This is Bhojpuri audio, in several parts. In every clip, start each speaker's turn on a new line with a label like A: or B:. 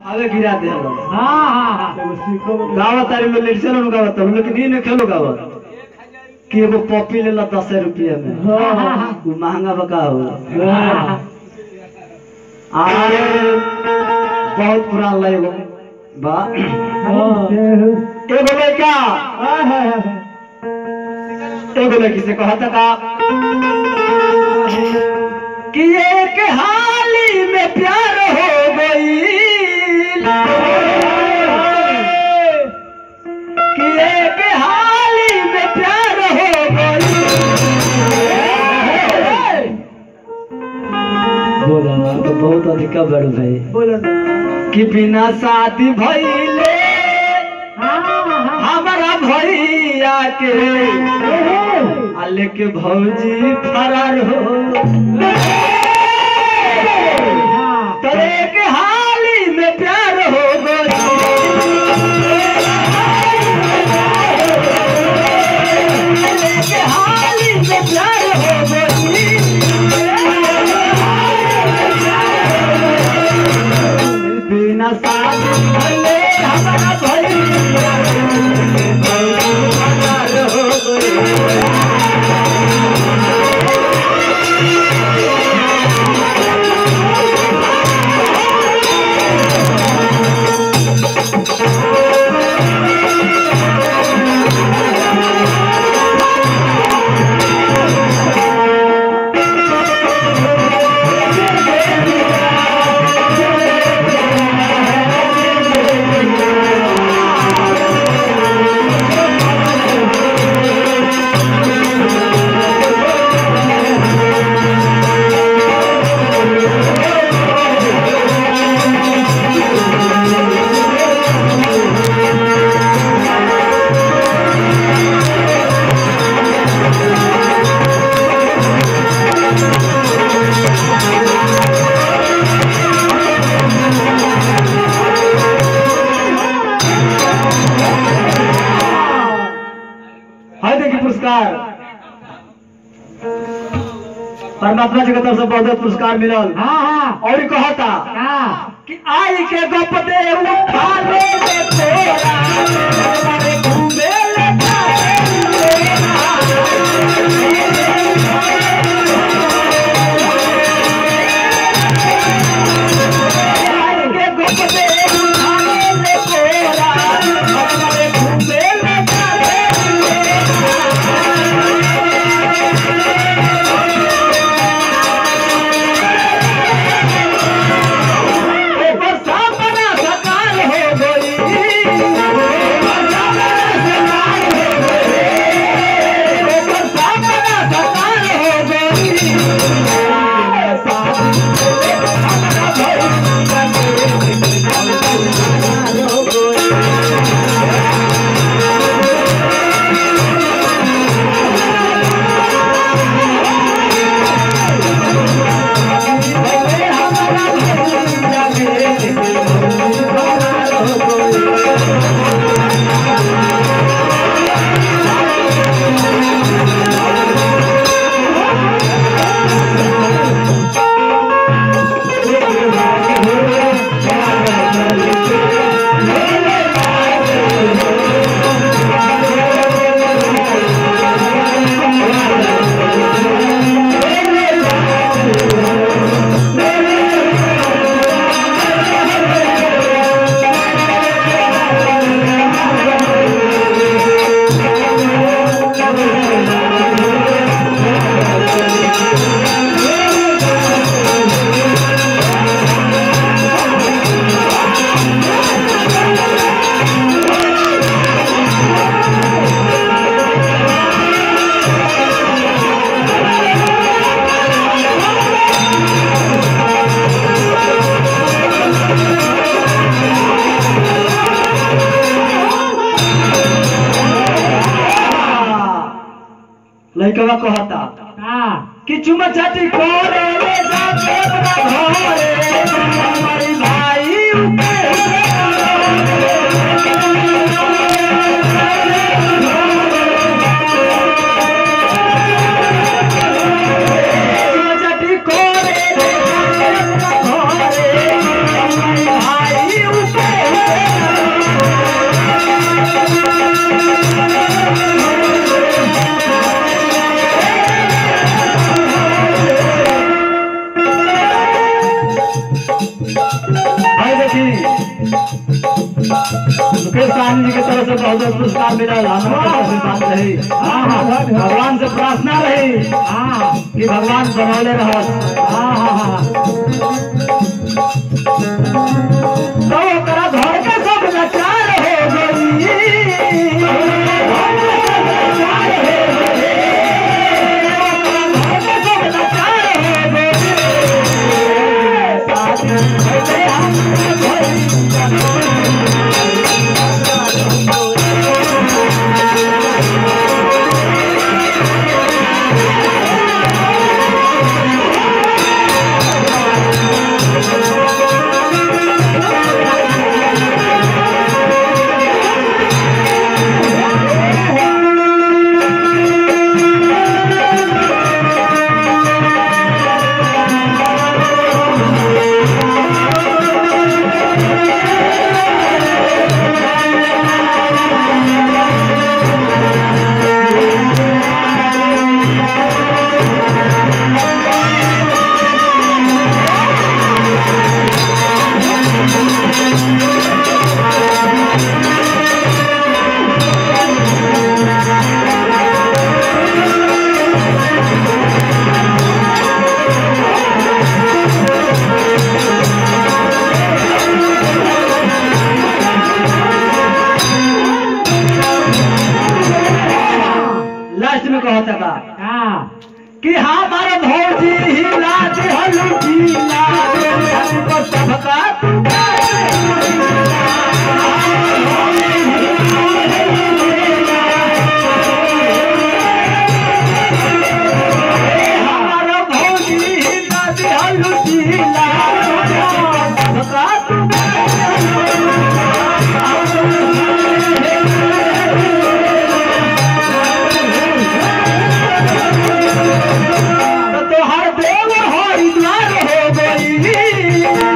A: आगे गिरा दे हम
B: हाँ हाँ हाँ
C: एगो सीखो में
A: गावत तारी लोग लेट चलो गावत हम लेकिन ये न खेलो गावत कि एगो पॉपी लेला दस रुपया में
C: हाँ हाँ
A: वो महंगा बका हो
C: हाँ
A: आरे बहुत पुरान लगो बा
C: हाँ
A: एगो लड़का
C: हाँ हाँ
A: एगो लड़की से कहता का कि एक हाली में प्यार हो गई कि एक हाली में प्यार हो गई बोला तो बहुत अधिका बड़ भाई
C: बोलो ना
A: कि बिना शादी भइले
B: हाँ हाँ
A: हमारा भैया के आले के भौजी फरार हो
B: हाँ
A: तोरे के हाली में प्यार हो गई के हाली में प्यार हो गई बिना शादी भले हमारा भैया फरार हो गई है देखिए पुरस्कार परमात्मा जी की तरफ से बहुत बहुत पुरस्कार मिलल
B: हाँ हाँ
A: और ई कहता
B: हाँ
A: कि आई के गप दे उठा ले दे तोरा हमारे घूमे ले आई के गप दे उठा ले दे तोरा हमारे घूमे ले ऊपर सापना सकार हो गई ऊपर सापना सकार हो गई ऊपर सापना सकार हो गई लइकवा कहता
B: हाँ
A: कि चुमा चाटी करे ले जाके अपना घरे हमारी भाई उके चुमा चाटी करे ले जाके अपना घरे हमारी भाई भाई देखी मुकेश साहनी जी की तरफ से बहुत बहुत पुरस्कार मिला हमारे आशीर्वाद रही
B: हाँ, हाँ,
A: भगवान से प्रार्थना रही
B: हाँ
A: कि भगवान बनौले रहस
B: हाँ हाँ
A: तो ओकरा घर के सब लाचार हो गई लास्ट में कहता बा
B: हाँ
A: कि हमारे भौजी हिला दे हलुटी ला दे हमको सबका हमारा भौजी हिला दे हलुटी ला दे हमको सबका तो तोहर देव हरिद्वार हो गई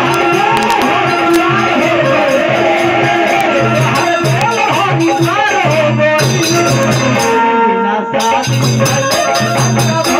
A: हरिद्वार हो गई ना शादी